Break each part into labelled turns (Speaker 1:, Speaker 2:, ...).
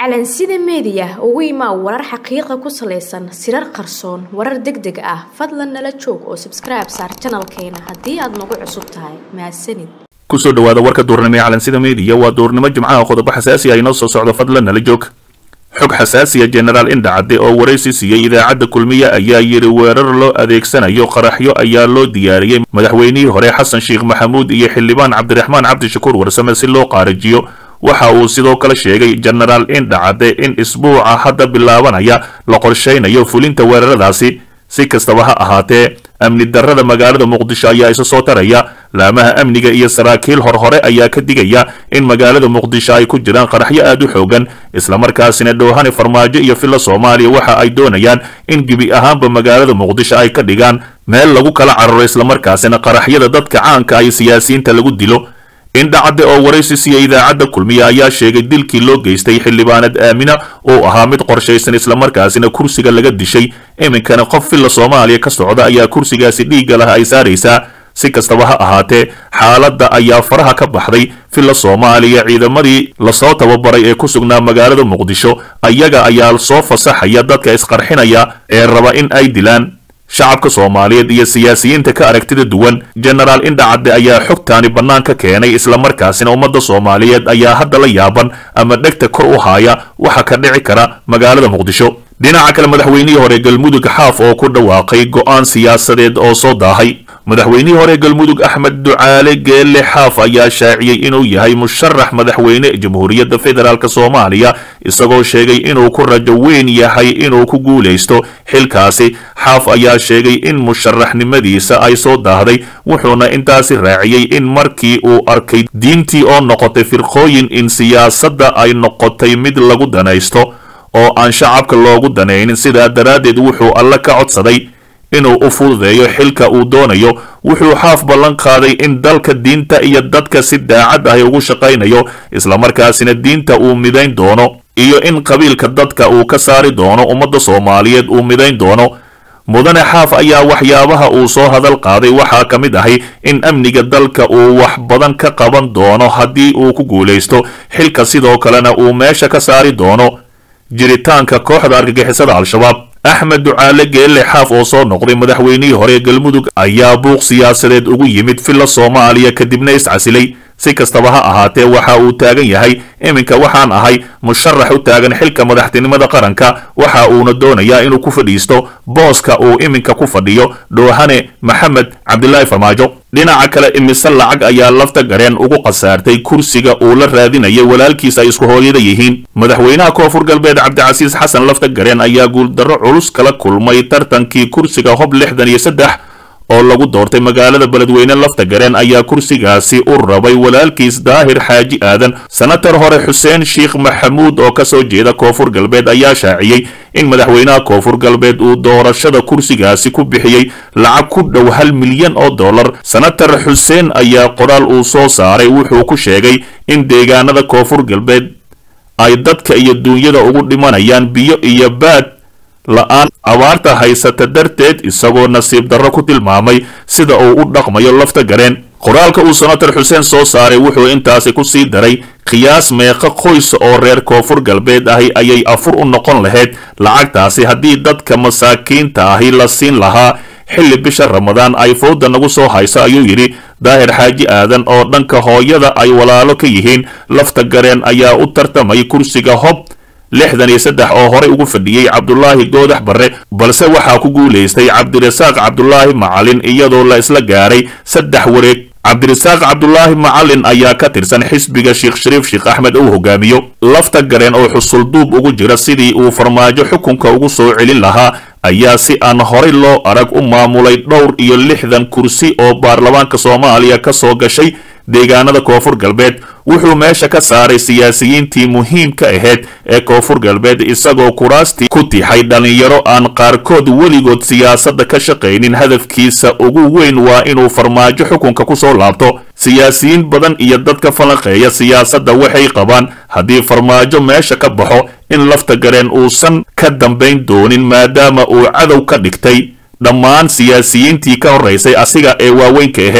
Speaker 1: calansida meediya ugu imaa warar xaqiiqa ku salaysan sirar qarsoon warar deg deg ah fadlan nala joog oo sabskribe saar janalkeena haddii aad nagu cusub tahay mahadsanid
Speaker 2: kusoo dhawaada warka duurnimo ee calansida meediya waa duurnimo jimcaha qodobo xasaasi ah inoo soo socdo fadlan nala joog xog xasaasiya jenaraal indhacadde oo waraysi siiyey idaacadda kulmiye ayaa yidhi weerar loo adeegsanayo qaraxyo ayaa loo diyaariyey madaxweynihii hore xasan sheekh maxamuud iyo xildhibaan cabdiraxmaan cabdishakuur warsame si loo qaarijiyo waxa uu sidoo kale sheegay jenaraal indhacadde in isbuuca hadda bilaabanaya la qorshaynayo fulinta weeraradaasi si kastaba ha ahaatee amni darrada magaalada muqdisho ayaa isa soo taraya laamaha amniga iyo saraakiil horhore ayaa ka digaya in magaalada muqdisho ay ku jiraan qaraxyo aad u xoogan islamarkaasina dhoohane farmaajo iyo filla soomaaliya waxa ay doonayaan in gebi ahaanba magaalada muqdisho ay ka dhigaan meel lagu kala cararo islamarkaasina qaraxyada dadka caanka ay siyaasiyiinta lagu dilo indhacadde oo waraysi siiya idaacadda kulmiye ayaa sheegay dilkii loo geystay xildhibaanad aamina uu ahaa mid qorshaysan islamarkaasina kursiga laga dishay iminkana qof filla soomaaliya ka socda ayaa kursigaasi dhiigga lah ay saaraysaa si kastaba ha ahaatee xaaladda ayaa faraha ka baxday filla soomaaliya ciidamadii lasoo tababaray ee ku sugnaa magaalada muqdisho ayaga ayaa soo fasaxaya dadka isqarxinaya ee raba in ay dilaan shacabka soomaaliyeed iyo siyaasiyiinta ka aragtida duwan jenaraal indhacadde ayaa xogtaani bannaanka keenay islamarkaasina ummadda soomaaliyeed ayaa hadda la yaaban ama dhegta kor u haaya waxa ka dhici kara magaalada muqdisho dhinaca kale madaxweynihii hore galmudug xaaf oo ku dhawaaqay go'aan siyaasadeed oo soo daahay madaxweynihii hore galmudug axmed ducaale geelle xaaf ayaa shaaciyey inuu yahay musharax madaxweyne jamhuuriyadda federaalk soomaaliya isagoo sheegay inuu ku rajo weyn yahay inuu ku guulaysto xilkaasi xaaf ayaa sheegay in musharaxnimadiisa ay soo daahday wuxuuna intaasi raaciyey in markii uu arkay diintii oo noqotay firqooyin in siyaasadda ay noqotay mid lagu danaysto oo aan shacabka loogu danaynin sidaa daraaddeed wuxuu alle ka codsaday inuu u fududeeyo xilka uu doonayo wuxuu xaaf ballan qaaday in dalka diinta iyo dadka si daacad ahi ugu shaqaynayo islamarkaasina diinta uu midayn doono iyo in qabiilka dadka uu ka saari doono ummadda soomaaliyeed uu midayn doono mudane xaaf ayaa waxyaabaha uu soo hadal qaaday waxaa ka mid ahay in amniga dalka uu wax badan ka qaban doono haddii uu ku guulaysto xilka sidoo kalena uu meesha ka saari doono jiritaanka kooxda argagixisada al-shabaab axmed ducaale geelle xaaf oo soo noqday madaxweynihii hore galmudug ayaa buuq siyaasadeed ugu yimid filla soomaaliya kadibna iscasilay si kastaba ha ahaatee waxa uu taagan yahay iminka waxaan ahay musharax u taagan xilka madaxtinimada qaranka waxa uuna doonayaa inuu ku fadhiisto booska uu iminka ku fadhiyo dhoohane maxamed cabdilaahi farmaajo dhinaca kale imise lacag ayaa lafta gareen ugu khasaartay kursiga uu la raadinayay walaalkiis ay isku hooyada yihiin madaxweynaha koonfur galbeed cabdicasiis xasan lafta gareen ayaa guuldarro culus kala kulmay tartankii kursiga hob lixdan iyo saddex oo lagu doortay magaalada beledweyne lafta gareen ayaa kursigaasi u rabay walaalkiis daahir xaaji aadan senatar hore xuseen sheekh maxamuud oo kasoo jeeda koonfur galbeed ayaa shaaciyey in madaxweynaha koonfur galbeed uu doorashada kursigaasi ku bixiyey lacag ku dhow hal milyan oo dollar senatar xuseen ayaa qoraal uu soo saaray wuxuu ku sheegay in deegaanada koonfur galbeed ay dadka iyo duunyada ugu dhimanayaan biyo iyo baad la-aan abaarta haysata darteed isagoo nasiib darro ku tilmaamay sida uu u dhaqmayo lafta gareen qoraalka uu senatar xuseen soo saaray wuxuu intaasi ku sii daray qiyaas meeqa qoys oo reer koonfur galbeed ahi ayay afur u noqon lahayd lacagtaasi haddii dadka masaakiinta ahi la siin lahaa xilli bisha ramadaan ay fowda nagu soo hayso ayuu yidhi daahir xaaji aadan oo dhanka hooyada ay walaalo ka yihiin lafta gareen ayaa u tartamay kursiga hob lixdan iyo saddex oo horey ugu fadhiyey cabdulaahi goodax barre balse waxaa ku guulaystay cabdirasaaq cabdulaahi macalin iyadoo la isla gaaray saddex wareeg cabdirasaaq cabdulaahi macalin ayaa ka tirsan xisbiga sheekh shariif sheekh axmed uu hogaamiyo lafta gareen oo xusulduub ugu jira sidii uu farmaajo xukunka ugu soo celin lahaa ayaa si aan horay loo arag u maamulay dhowr iyo lixdan kursi oo baarlamaanka soomaaliya ka soo gashay deegaanada koonfur galbeed wuxuu meesha ka saaray siyaasiyiintii muhiimka ahayd ee koonfur galbeed isagoo kuraastii ku tixay dhallinyaro aan qaarkood weligood siyaasadda ka shaqaynin hadafkiisa ugu weyn waa inuu farmaajo xukunka ku soo laabto siyaasiyiin badan iyo dadka falanqeeya siyaasadda waxay qabaan haddii farmaajo meesha ka baxo in lafta gareen uusan ka dambayn doonin maadaama uu cadow ka dhigtay dhammaan siyaasiyiintii ka horraysay asiga ee waaweynka ahayd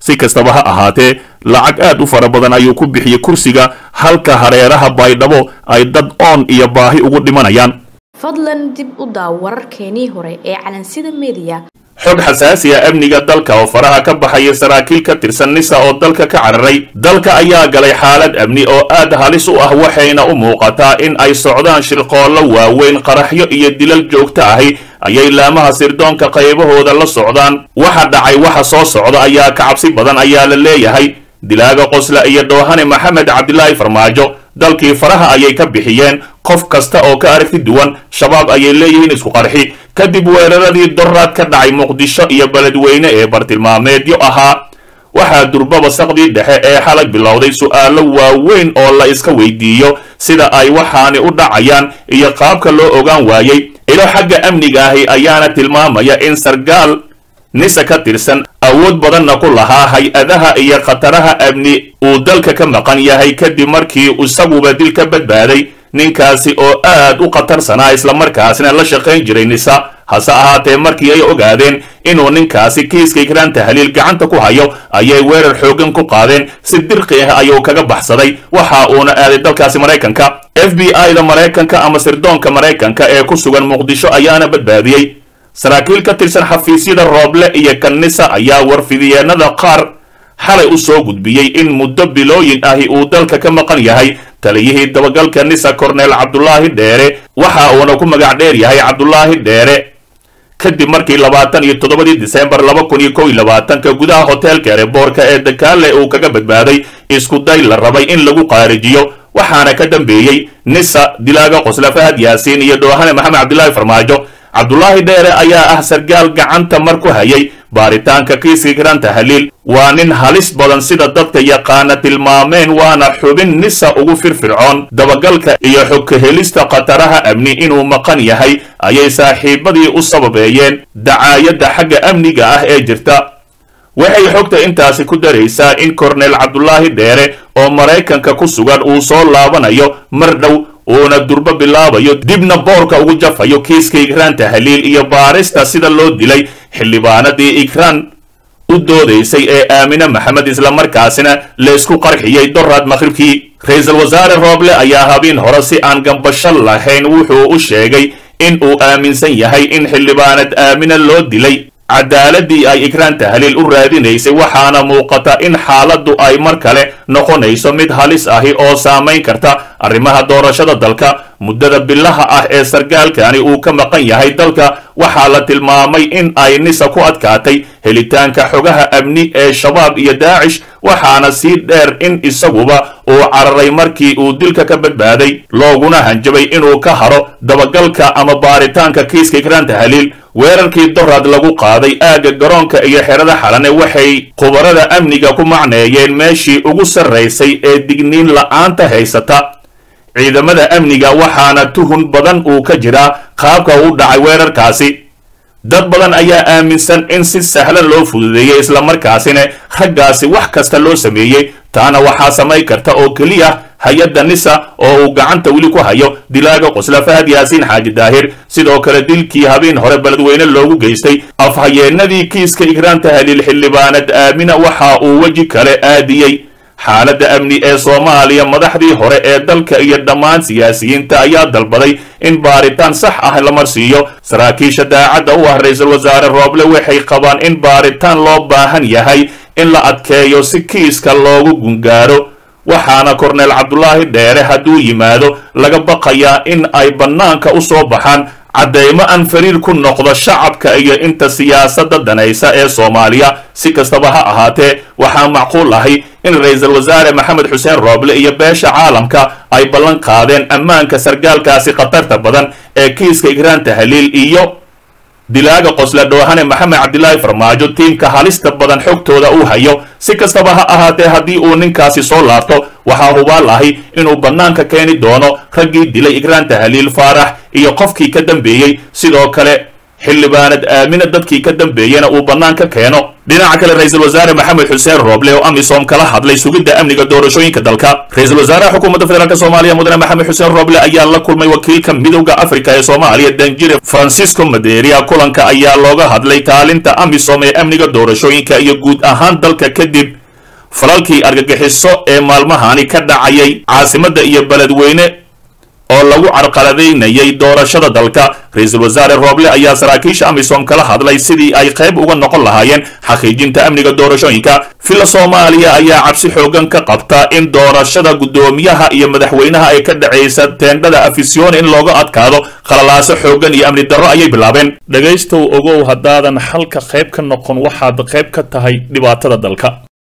Speaker 2: si kastaba ha ahaatee lacag aad u fara badan ayuu ku bixiyey kursiga halka hareeraha baydhabo ay dad oon iyo baahi ugu dhimanayaan
Speaker 1: fadlan dib u daaw wararkeenii hore ee calansida mediya
Speaker 2: xog xasaasiya amniga dalka oo faraha ka baxaya saraakiil ka tirsan nisa oo dalka ka cararay dalka ayaa galay xaalad amni oo aad halis u ah waxayna u muuqataa in ay socdaan shirqoollo waaweyn qaraxyo iyo dilal joogto ahi ayay laamaha sirdoonka qaybahooda la socdaan waxa dhacay waxa soo socda ayaa ka cabsi badan ayaa la leeyahay dilaaga qosla iyo dhoohane maxamed cabdilaahi farmaajo dalkii faraha ayay ka bixiyeen qof kasta oo ka aragti duwan shabaab ayay leeyihiin isku qarxi kadib weeraradii doraad ka dhacay muqdisho iyo beledweyne ee bartilmaameedyo ahaa waxaa durbaba saqdii dhexe ee xalay bilowday su'aalo waaweyn oo la iska weydiiyo sida ay waxaani u dhacayaan iyo qaabka loo ogaan waayey ilo xagga amniga ahi ayaana tilmaamaya in sargaal nisa ka tirsan awood badanna ku lahaa hay-adaha iyo khataraha amni uu dalka ka maqan yahay kadib markii isaguba dil ka badbaaday ninkaasi oo aad u khatarsanaa islamarkaasina la shaqayn jiray nisa hase ahaatee markii ay ogaadeen inuu ninkaasi kiiska ikraan tahliil gacanta ku hayo ayay weerar xooggan ku qaadeen si dirqi ah ayuu kaga baxsaday waxa uuna aaday dalkaasi maraykanka f b i da maraykanka ama sirdoonka maraykanka ee ku sugan muqdisho ayaana badbaadiyey saraakiil ka tirsan xafiisyada rooble iyo kanisa ayaa warfidiyeenada qaar xalay u soo gudbiyey in muddo bilooyin ahi uu dalka ka maqan yahay taliyihii dabagalka nisa korneel cabdulaahi dheere waxa uuna ku magac dheer yahay cabdulaahi dheere kadib markii labaatan iyo toddobadii disembar laba kun iyo kow iyo labaatanka gudaha hoteelka ereboorka ee dakaale uu kaga badbaaday isku day la rabay in lagu qaarijiyo waxaana ka dambeeyey nisa dilaaga qosla fahad yaasiin iyo dhoohane maxamed cabdilaahi farmaajo cabdulaahi dheere ayaa ah sargaal gacanta mar ku hayay baaritaanka kiiska ikraan tahliil waa nin halis badan sida dadka yaqaana tilmaameen waana xubin nisa ugu firfircoon dabagalka iyo xogka helista khataraha amni inuu maqan yahay ayay saaxiibadii u sababeeyeen dacaayadda xagga amniga ah ee jirta waxay xogta intaasi ku daraysaa in korneel cabdulaahi dheere oo maraykanka ku sugan uu soo laabanayo mar dhow uuna durbo bilaabayo dibna boorka ugu jafayo kiiska ikraan tahliil iyo baarista sida loo dilay xildhibaanadii ikraan u doodaysay ee aamine maxamed islamarkaasina laysku qarxiyey doraad maqhribkii ra-iisul wasaare rooble ayaa habeen hore si aan gambasho lahayn wuxuu u sheegay in uu aaminsan yahay in xildhibaanad aamine loo dilay cadaaladii ay ikraan tahliil u raadinaysay waxaana muuqata in xaaladdu ay mar kale noqonayso mid halis ahi oo saamayn karta arrimaha doorashada dalka muddada bilaha ah ee sargaalkani uu ka maqan yahay dalka waxaa la tilmaamay in ay nisa ku adkaatay helitaanka xogaha amni ee shabaab iyo daacish waxaana sii dheer in isaguba uu cararay markii uu dilka ka badbaaday looguna hanjabay inuu ka haro dabagalka ama baaritaanka kiiska ikraan tahliil weerarkii doraad lagu qaaday aagga garoonka iyo xerada xalane waxay khubarada amniga ku macneeyeen meeshii ugu sarraysay ee digniin la'aanta haysata ciidamada amniga waxaana tuhun badan uu ka jiraa qaabka u dhacay weerarkaasi dad badan ayaa aaminsan in si sahlan loo fududeeyey islamarkaasina raggaasi wax kasta loo sameeyey taana waxaa samayn karta oo keliya hay-adda nisa oo uu gacanta weli ku hayo dilaaga qosla fahad yaasiin xaaji daahir sidoo kale dilkii habeen hore beledweyne loogu geystay afhayeenadii kiiska ikraan tahliil xildhibaanad aamina waxa uu weji kale aadiyey xaaladda amni ee soomaaliya madaxdii hore ee dalka iyo dhammaan siyaasiyiinta ayaa dalbaday in baaritaan sax ah la marsiiyo saraakiisha daacadda u ah ra-iisul wasaare rooble waxay qabaan in baaritaan loo baahan yahay in la adkeeyo si kiiska loogu gungaaro waxaana korneel cabdulaahi dheere hadduu yimaado laga baqayaa in ay bannaanka u soo baxaan caddeymo aan fariir ku noqdo shacabka iyo inta siyaasadda danaysa ee soomaaliya si kastaba ha ahaatee waxaa macquul ahi in ra-iisul wasaare maxamed xuseen rooble iyo beesha caalamka ay ballan qaadeen ammaanka sargaalkaasi khatarta badan ee kiiska ikraan tahliil iyo dilaaga qosla dhoohane maxamed cabdilaahi farmaajo tiimka halista badan xogtooda uu hayo si kastaba ha ahaatee haddii uu ninkaasi soo laabto waxaa hubaal ahi inuu bannaanka keeni doono raggii dilay ikraan tahliil faarax iyo qofkii ka dambeeyey sidoo kale xildhibaanad aamina dadkii ka dambeeyena uu bannaanka keeno dhinaca kale ra-iisul wasaare maxamed xuseen rooble oo amisom kala hadlay sugidda amniga doorashooyinka dalka ra-iisul wasaaraha xukuumadda federaalk soomaaliya mudane maxamed xuseen rooble ayaa la kulmay wakiilka midowda afrika ee soomaaliya danjire francisco maderia kulanka ayaa looga hadlay kaalinta amisom ee amniga doorashooyinka iyo guud ahaan dalka kadib falalkii argagixiso ee maalmahani ka dhacayay caasimadda iyo beledweyne oo lagu carqaladaynayay doorashada dalka ra-iisul wasaare rooble ayaa saraakiisha amisom kala hadlay sidii ay qayb uga noqon lahaayeen xaqiijinta amniga doorashooyinka villa soomaaliya ayaa cabsi xoogan ka qabta in doorashada guddoomiyaha iyo madaxweynaha ay ka dhacaysa teendhada afisyoon in looga adkaado khalalaaso xoogan iyo amni darro ayay bilaabeen dhegaystow ogow haddaadan xalka qayb ka noqon waxaad qayb ka tahay dhibaatada dalka